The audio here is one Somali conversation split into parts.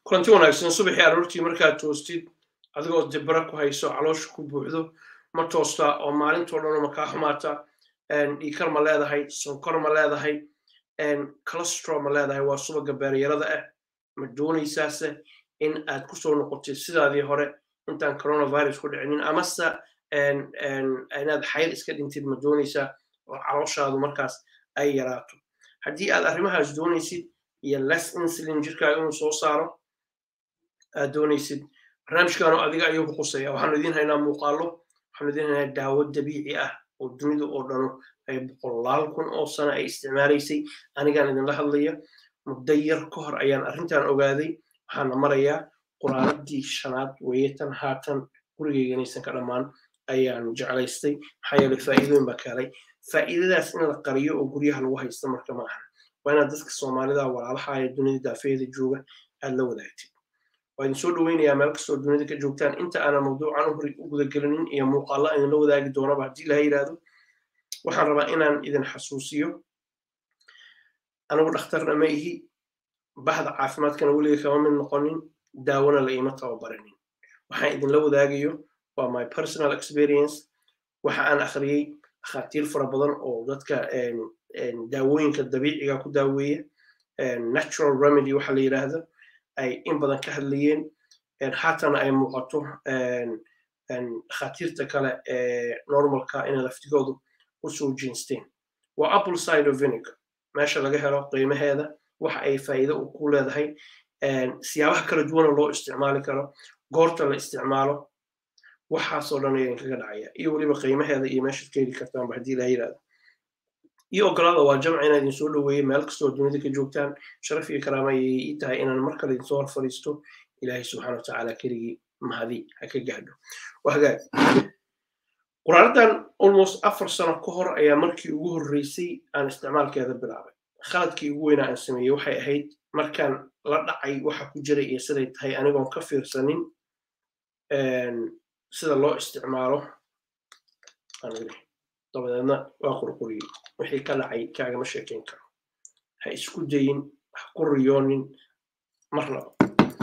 kulanti wanaagsan subaxii aroortii markaad toostid adigoo dibra ku hayso caloosha ku buuxdo ma toosta oo maalintoo dhan ma kaa xumaata dhiikar ma leedahay sonkor ma leedahay colostro ma leedahay waa subaga beeryarada ah ma doonaysaase in aad kusoo noqotid sidaadii hore intaan coronavirus ku dhicinin amase inaad xayr iska dhintid ma doonaysaa oo calooshaadu markaas ay yaraato haddii aad arrimahaas doonaysid iyo less insulin jirkaaga inuu soo saaro aad doonaysid barnaamijkan oo adiga ayuu ku qusaya waxaanu idiin haynaa muuqaalo waxaanu idiin haynaa daawo dabiici ah oo dunida oo dhano ay boqolaal kun oo sano ay isticmaalaysay anigaan idinla hadlaya muddo yar ka hor ayaan arrintan ogaaday waxaana marayaa quraaradii shanaad weeyatan haatan gurigeyganaysan ka dhammaan ayaan jeclaystay maxaa yeelay faa'iidooyin baa ka helay faa'iidadaas in la qariyo oo guryaha lagu haysta marka ma ahan waa inaad dadka soomaalida walaalaha ee dunida daafeeda jooga aad la wadaagtid waa idin soo dhoweynayaa meel kastoo dunida ka joogtaan inta aanan mawduucan u gudagelinin iyo muuqaalla idinla wadaagi doonaba haddii laha yidhaahdo waxaan rabaa inaan idin xasuusiyo anigu dhakhtarna ma ihi bahda caafimaadkana weliga kama mid noqonin daawona la iima tababaranin waxaan idinla wadaagayo waa my personal experience waxa aan akhriyey dhakhaatiir fara badan oo dadka daawooyinka dabiiciga ku daaweeya natural remedy waxa la yidhaahdo ay in badan ka hadlayeen haatana ay muuqato dhakhaatiirta kale ee normalka inay laftigoodu usoo jinsteen waa apple cider vinegar meesha laga helo qiimaheeda waxa ay faa'iido ku leedahay siyaabaha kala duwana loo isticmaali karo goorta la isticmaalo waxaasoo dhan ayaa idinkaga dhacaya iyo weliba qiimaheeda iyo meeshaad ka heli kartaanba haddii la yidhahdo iyo ogolaada waa jamca inaa idin soo dhoweeyey meel kastoo dunida ka joogtaan sharaf iyo karaama ayay ii tahay inaan mar kale idinsoo hor fadhiisto ilaahay subxaana wa tacaala keligii mahadi ha ka gaadho waa hagaag quraaradan almost afar sano ka hor ayaa markii ugu horreysay aan isticmaalkeeda bilaabay khaladkii ugu weynaa aan sameeyey waxay ahayd markaan la dhacay waxa ku jiray iyo siday tahay anigoon ka fiirsanin sida loo isticmaalo dabadeedna waa qurquriyey wixii ka dhacay kaagama sheekayn karo ha isku dayin ha ku riyoonin marnaba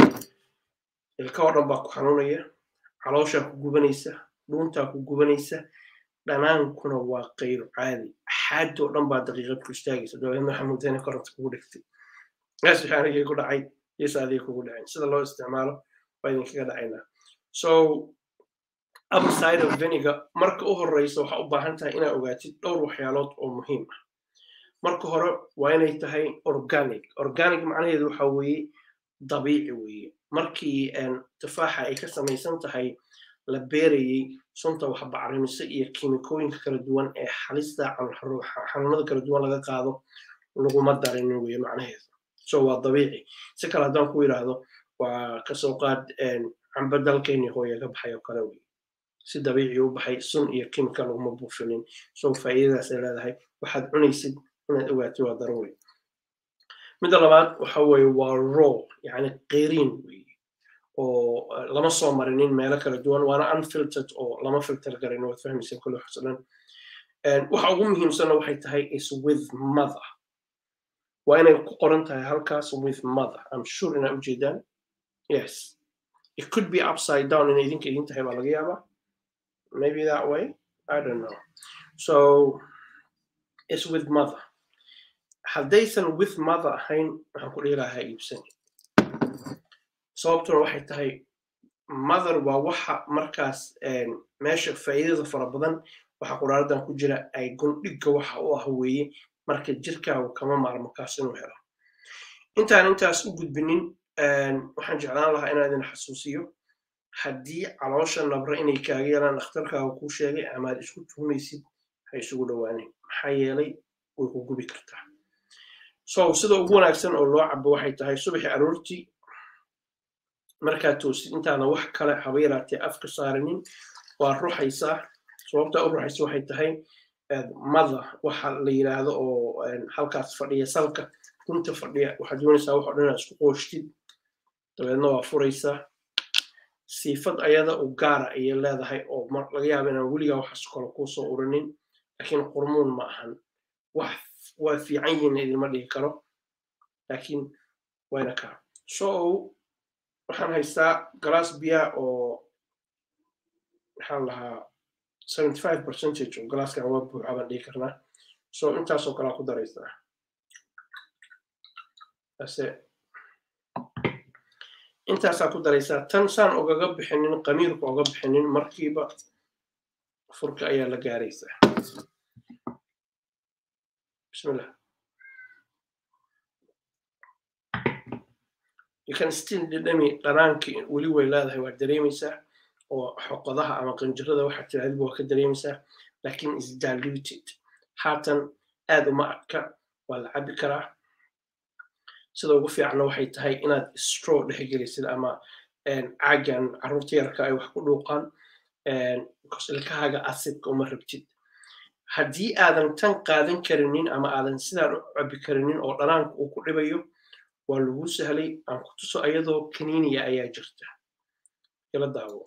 ilka oo dhan baa ku xanuunaya calooshaa ku gubanaysa dhuuntaa ku gubanaysa dhanaankuna waa qayru caadi xaadoo dhan baa daqiiqad ku istaagaysa dabadeedna waxaa muddana koronta kugu dhigtay gaas wixii anigay ku dhacay yesa adiga kugu dhacin sida loo isticmaalo waa idinkaga dhacaynaa so apple cider vinegar marka u horeysa waxaa u baahan tahay inaad ogaatid dhowr waxyaalood oo muhiim ah marka hore waa inay tahay organic organic macnaheedu waxa weeye dabiici weeye markii tufaaxa ay ka samaysan tahay la beerayey sunta wax bacrimiso iyo kiimikooyinka kala duwan ee halista xanuunada kala duwan laga qaado laguma darinin weye macnaheedu so waa dabiici si kale haddaan ku yidhaahdo waa kasoo qaad camba dalkeeni hooya ka baxay oo kale weye si dabiici u baxay sun iyo kimika laguma buufinin so faa'iidadaas ay leedahay waxaad cunaysid inaad ogaatid waa daruuri midda labaad waxa weeye waa raw yani qeyriin weye oo lama soo marinin meelo kala duwan waana unfiltered oo lama filter garin waad fahmaysaa kulli waxaas dhan waxa ugu muhiimsanna waxay tahay is with mother waa inay ku qoran tahay halkaas with mother i'm sure inaad ujeedaan yes it could be upside down inay idinka idin tahay baa laga yaabaa maybe that way i don't know so it's with mother haddaysan with mother ahayn waxaan ku dhihi lahaa iibsan sababtuna waxay tahay mother waa waxa markaas meesha faa'iidada fara badan waxa quraaradan ku jira ay gundhigga waxa u ah weeye marka jirkaagu kama maarmo kaas inuu helo intaan intaas u gudbinin waxaan jeclaan lahaa inaan idin xasuusiyo haddii caloosha nabra inay kaaga yeelaan dhakhtarkaaga kuu sheegay ama aad isku tuhumaysid ha isugu dhowaanin maxaa yeelay way ku gubi kartaa so sida ugu wanaagsan oo loo cabo waxay tahay subaxii aroortii markaad toosid intaana wax kale haba yaraatee afka saarinin waa ruxaysaa sababtaa u ruxaysa waxay tahay mother waxa la yidhaahdo oo halkaas fadhiya salka runta fadhiya waxaad doonaysaa wax o dhan inaad isku qooshtid dabeedna waa furaysaa siifad ayada u gaara ayay leedahay oo laga yaaba inaan weligaa waxaas kale kuu soo urinin laakiin qurmuun ma ahan wax waa fiican yihiin idinma dhigi karo laakiin wayna kaa so waxaan haystaa galaas biya oo maxaan lahaa seventy five percentage oo galaaskan waa buuxa baan dhihi karnaa so intaasoo kalea ku daraysaa ase intaasaa ku daraysaa tan saan ogaga bixinin qamiirka oga bixinin markiiba furka ayaa la gaaraysaa bismillah you can still dhadhami dhanaankii weli way leedahay waad dareemaysaa oo xoqodaha ama qanjirada waxaa tirahdaba waa ka dareemaysaa laakiin is diluted haatan aad uma adka waa la cabi karaa sida ugu fiicanna waxay tahay inaad straw dhexgelisid ama caagan carruurta yarka ay wax ku dhuuqaan ilkahaaga asidka uma rabtid haddii aadan tan qaadan karinin ama aadan sidaan u cabi karinin oo dhanaanka uu ku dhibayo waa lagu sahlay aan ku tuso ayadoo kaniiniya ayaa jirta ila daawo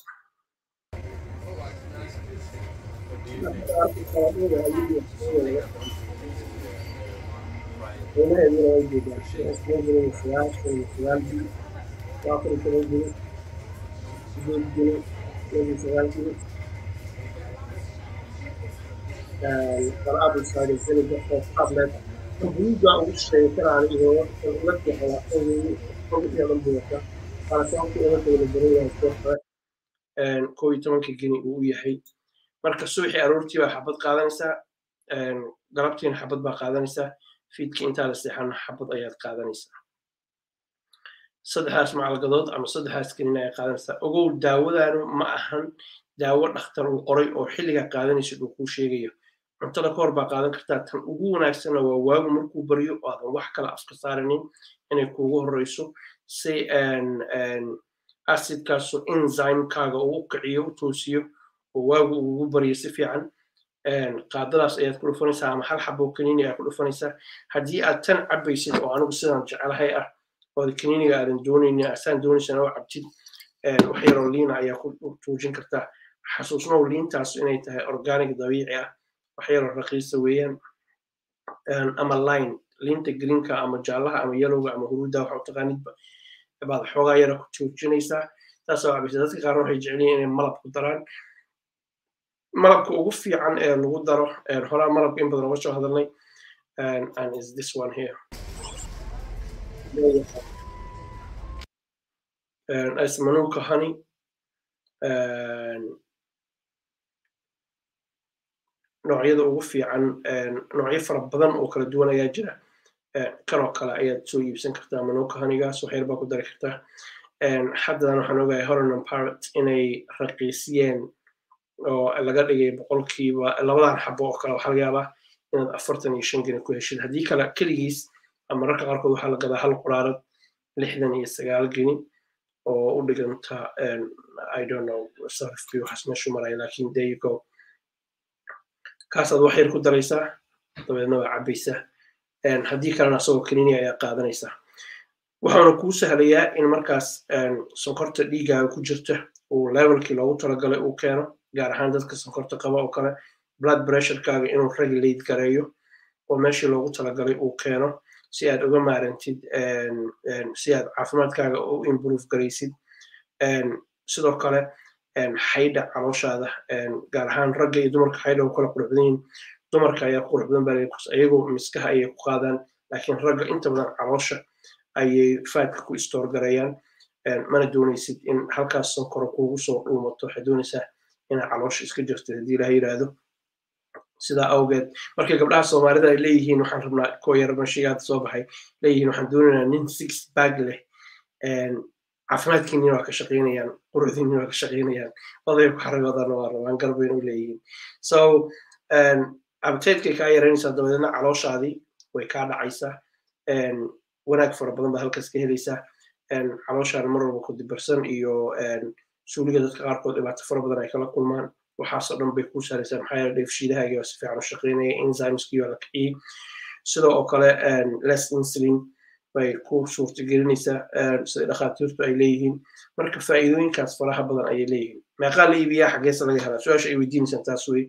قرابة صار الزلمة قبل buugga ugu sheekanaan iyo la jeclaa yadan buuqa qalashaanku uga dawla baranyahay soo hore koo iyo tobanka geni uu u yahay marka subaxii aroortii baa xabad qaadanaysaa galabtiina xabad baa qaadanaysaa fiidkii intaa la seexana xabad ayaad qaadanaysaa saddexdaas macalgadood ama saddexdaas genin ayaa qaadanaysaa ogow daawadaanu ma ahan daawo dhakhtar uu qoray oo xilligaa qaadanaysid uu kuu sheegayo cuntada ka hor baa qaadan kartaa tan ugu wanaagsanna waa waagu markuu baryo oo aadan wax kale afka saarinin inay kuugu horeyso si acidkaasu enzymekaaga uu u kiciyo u toosiyo oo waagu ugu baryo si fiican qaadadaas ayaad ku dhufanaysaa ama hal xabo kaniini ayaad ku dhufanaysaa haddii aad tan cabaysid oo anigu sidaan jecelahay ah oo kaniiniga aadan doonaynin asaan doonaysana oo cabtid wax yaroo liina ayaa ku tuujin kartaa xasuusnow liintaas inay tahay organic dabiici ah waxyaroo raqiisa weeyaan ama line liinta greenka ama jaallaha ama yelowga ama huruudda waxa u taqaanidba baad xoogaa yara ku joojinaysaa taasoo cabaysa dadka qaarna waxay jecel yihiin inay malab ku daraan malabka ugu fiican ee lagu daro horaa malabka in badan uga soo hadalnay and is this one here asmanuka honey noocyada ugu fiican noocyo fara badan oo kala duwan ayaa jira kanoo kale ayaad soo iibsan kartaa manuka hanigaas waxyar baa ku dari kartaa haddan waxaan ogahay horonan parrot inay raqiisiyeen oo laga dhigay boqolkiiba labadan xabo oo kale waxaa laga yaabaa inaad afartan iyo shan geni ku heshid haddii kale keligiis mararka qaarkood waxaa la gadaa hal quraarad lixdan iyo sagaal geni oo u dhiganta i don't know sarifkii waxaas meeshu maraya lakin there you go kaasaad wax yar ku daraysaa dabeedna waa cabaysaa haddii kalena asagoo kaniini ayaa qaadanaysaa waxaana kuu sahlayaa in markaas sonkorta dhiigaaga ku jirta uu levelkii loogu talagalay uu keeno gaar ahaan dadka sonkorta qaba oo kale blood pressurekaaga inuu regulate gareeyo oo meeshii loogu talagalay uu keeno si aad uga maarantid si aad caafimaadkaaga u improve garaysid sidoo kale xaydha calooshaada gaar ahaan ragga iyo dumarka xaydha u kala qurux badan yihin dumarka ayaa qurux badan baa ayagoo miskaha ayay ku qaadaan laakiin ragga inta badan caloosha ayay faadka ku istoor gareeyaan mana doonaysid in halkaas sonkoro kuugu soo dhuumato waxaad doonaysaa inaa caloosha iska jirto haddii ilaha yidhaahdo sidaa awgeed markay gabdhaha soomaalida ay leeyihiin waxaan rabnaa koo yar mashigaada soo baxay leeyihiin waxaan doonaynaa nin six bag leh caafimaadkiinina waa ka shaqaynayaan quruxdiinina waa ka shaqaynayaan odayga ku xaragoodana waa rabaan garbayna u leeyihiin so abteedkay kaa yaraynaysaa dabadeedna calooshaadii way kaa dhacaysaa wanaag fara badan baa halkaas ka helaysaa calooshaan mar walba ku dibarsan iyo suuliga dadka qaarkood dhibaato fara badan ay kala kulmaan waxaasoo dhan bay kuu saaraysaa maxaa yeele dheefshiidahaagii waa si fiican u shaqaynaya enzymeskii waa la kiciyey sidoo oo kale less insulin bay ku suurtagelinaysaa sida dhakhaatiirtu ay leeyihiin marka faa'iidooyinkaas faraha badan ayay leeyihiin meeqaa la iibiyaa xaggeesa laga helaa su-aasha ay weydiinaysaan taas wey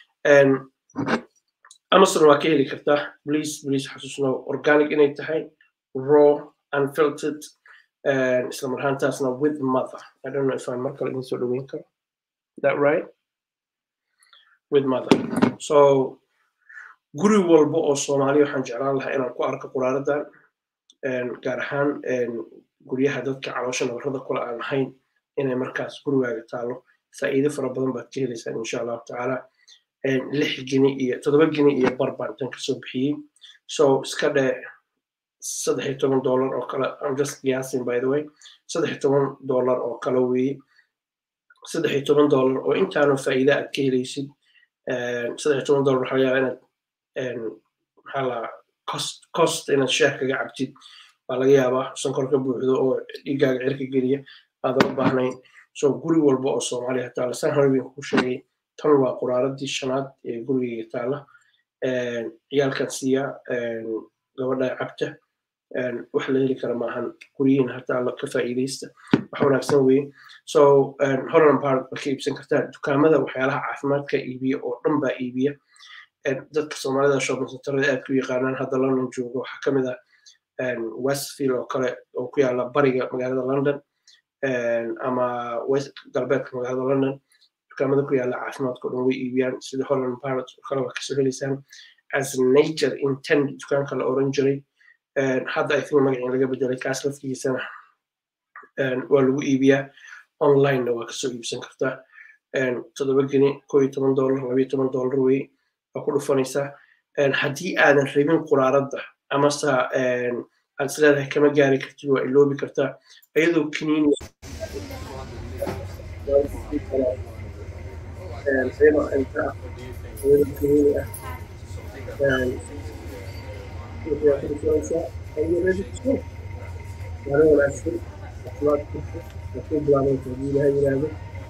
amazon waa ka heli kartaa please please xasuusno organic inay tahay raw unfiltered isla mar ahaantaasna with mother i don't know if aan mar kale idin soo dhaweyn karo that right with mother so guri walba oo soomaaliya waxaan jeclaan lahaa inaan ku arko quraaradan gaar ahaan guryaha dadka caloosha nabarrada kule aan lahayn inay markaas gurigaaga taalo faa'iido fara badan baad ka helaysaan insha allahu tacaala lix gini iyo toddoba gini iyo bar baan tan kasoo bixiyey so iska dhee saddex iyo toban dollar oo kale i'm just guessing by the way saddex iyo toban dollar oo kale weeye saddex iyo toban dollar oo intaanu faa'iida aad ka helaysid saddex iyo toban dollar waxaa laga yaabaa inaad maxaa la cost cost inaad shaah kaga cabtid baa laga yaabaa sonkor ka buuxdo oo dhiiggaaga cirka geliya aadan u baahnayn so guri walba oo soomaaliya taala san harbin ku sheegay tan waa quraaradii shanaad ee gurigayga taala ciyaalkan siiya gabadha cabta wax la heli kara maahan guryihiin hataa ka faa'iidaysta wax wanaagsan weye so holland park ba ka iibsan kartaa dukaamada waxyaalaha caafimaadka iibiya oo dhan baa iibiya dadka soomaalida shopping centerada aad ku yaqaanaan hadda london jooga waxaa kamid ah westfield oo kale oo ku yaala bariga magaalada london ama galbeedka magaalada london dukaamada ku yaala caafimaadka o dhan way iibiyaan sida holland park oo kale waa kasoo helaysaan as nature intend dukaanka la oran jiray hadda i think magacii laga bedelay kaas laftigiisana waa lagu iibiyaa onlinena waa kasoo iibsan kartaa toddoba geni koo iyo toban dollar labayo toban dollar wey waa ku dhufanaysaa haddii aadan rabin quraaradda amase aad is leedahay kama gaari kartid waa iloobi kartaa iyadoo kiniin iyadoo inta ah iyadoo kiniini ah maalin wanaagsan caafimaadkiisa waxuu bilaabaysa haddii ilaha yiraahdo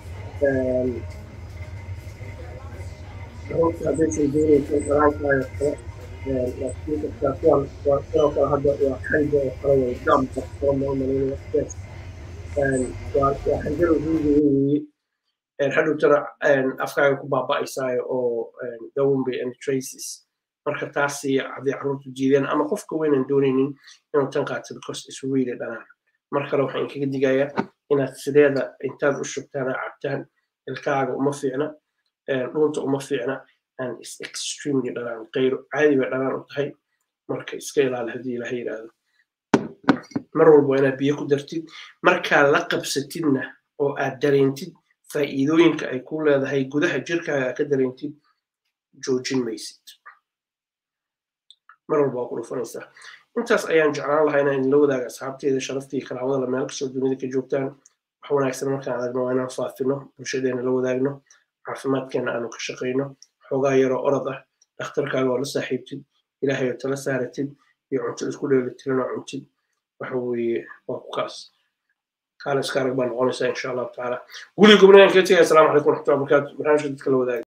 runta haddaysan doonaysa daraankaayo kale laakiin dadkaa kuwan waa sidoo kale hadda waa xanja oo kale way gamba soo maamalayna yes waa waa xanjada guriga weeye hadhowtana afkaaga ku baaba'aysaayo oo dawumbe and traces marka taasi hadday carruurtu jiideen ama qofka weynan doonaynin inuu tan qaato because is really dhanaan mar kale waxaan kaga digayaa inaad sideeda intaad u shubtaan cabtaan ilkaaga uma fiicna dhunta uma fiicna and is extremely dhanaan qayro caadi bay dhanaan u tahay marka iska ilaali haddii ilaha yidhaahdo mar walba inaad biyo ku dartid markaa la qabsatidna oo aad dareentid faa'iidooyinka ay ku leedahay gudaha jirkaaga aad ka dareentid joojin maysid mar walba waa ku dhufanaysaa intaas ayaan jeclaan lahaa inaan idinla wadaaga asxaabteeda sharaftii karaamada la meel kastoo dunida ka joogtaan wax wanaagsan markaan adagno waa inaan faafino bulshadeena la wadaagno caafimaadkeena aanu ka shaqayno xoogaa yaroo orod ah dhakhtarkaaga oo la saaxiibtid ilaahay oo tala saaratid iyo cunto isku dheelitiran oo cuntid waxa weeye waa ku kaas kaale iska arag baa noqonaysaa insha allahu tacaala guli gubnayaan kaga tegaya asalaamu calaykum waraxmatullahi wabarakaatu barnaamijka dadka la wadaaga